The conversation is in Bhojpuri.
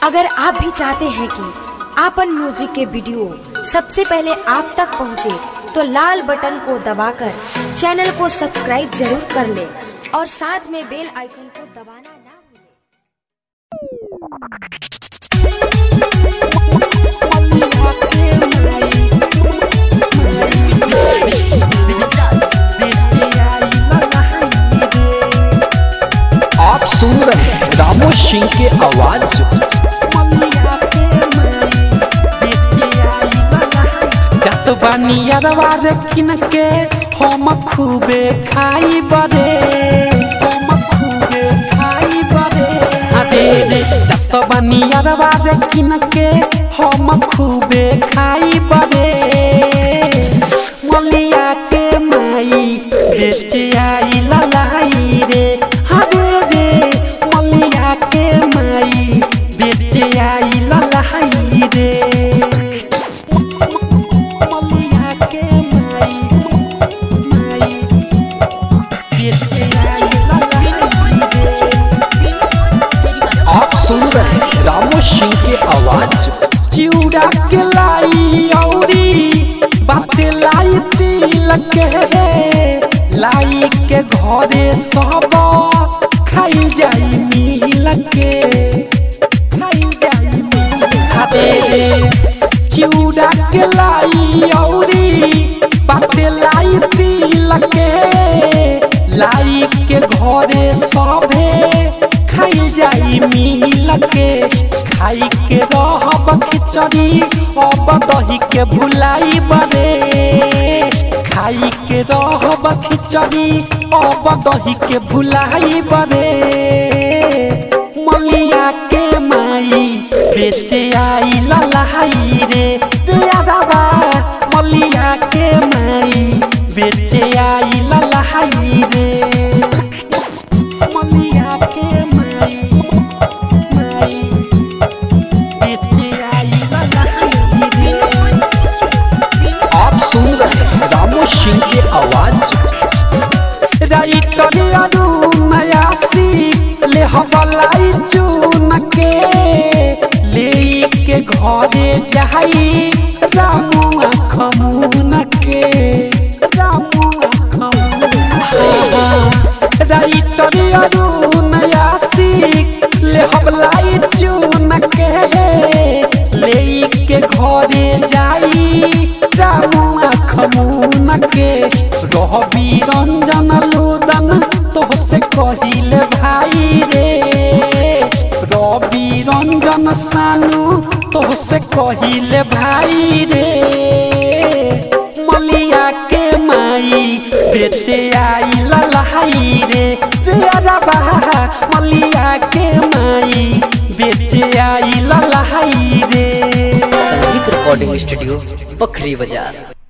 अगर आप भी चाहते हैं कि आपन म्यूजिक के वीडियो सबसे पहले आप तक पहुंचे, तो लाल बटन को दबाकर चैनल को सब्सक्राइब जरूर कर ले और साथ में बेल आइकन को दबाना ना भूलें। आप सुन रहे हैं रामो सिंह के आवाज जात बानी अरवा रे किन के हम खूबे खाई बरे हम खूबे खाई बरे अरे रे जात बानी अरवा रे किन के हम खूबे खाई बरे मलिया के माई बेचे आई ललाई रे हरे रे मलिया के माई बेचे आई ललाई रे मलिया के माई माई बेचे आई ललाई रे आप सुन रहे हैं रामो सिंह के आवाज चिउरा के लाई औरी बाटे लाई तिलक के लाई के घरे सब खाई जाई मिल के खाई जाई मिल रे चिउरा के लाई औरी बाटे लाई तिलक के लाई के घरे सभे खाई जाई मिल के खाई के रहब खिचड़ी अब दही के भुलाई बरे खाई के रहब खिचड़ी अब दही के भुलाई बरे मलिया के माई बेचे आई ललाई रे यादवा मलिया के माई बेचे आई ललाई रे मलिया के माई माई बेचे आई ललाई रे आप सुन रहे हैं रामो सिंह के आवाज राइटर अरुण यासी ले हवलाई चून के ले के घरे जाई रामुआ खमुन के रामुआ खमुन राइटर अरुण यासी ले हवलाई चून के ले के घरे जाई रामुआ खमुन के रहबी रंजन लुदन तोहसे कहिले भाई रे रवि रंजन सानू तोहसे कहिले भाई रे मलिया के माई बेचे आई ललाई रे रबा मलिया के माई बेचे आई ललाई रे संगीत रिकॉर्डिंग स्टूडियो बखरी बाजार